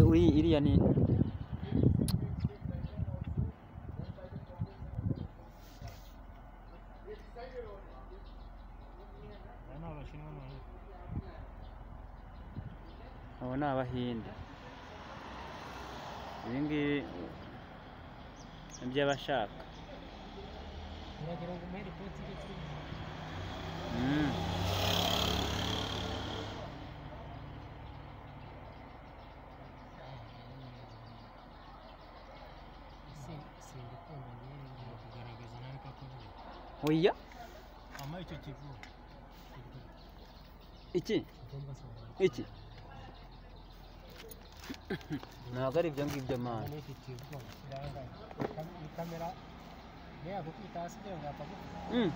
uri iriya ni Aba ni abashinwa n'abahinde. abo ni abahinde ibi ngibi ni iby'abashaka Uragira ngo umuhere ipoti ibyo twize. Mm. Ese singukunda njyewe ngiye kugaragaza nawe ko akuvuye. oya Ama icyo kivugo. iki Ugomba sobanura. iki ntabwo ari ibyo ngibyo mani Ni iki kivugo kirangaye. Ni kam- Ni kamera. Niya gukubita hasi ibyo ngapfa gukubita. Mm.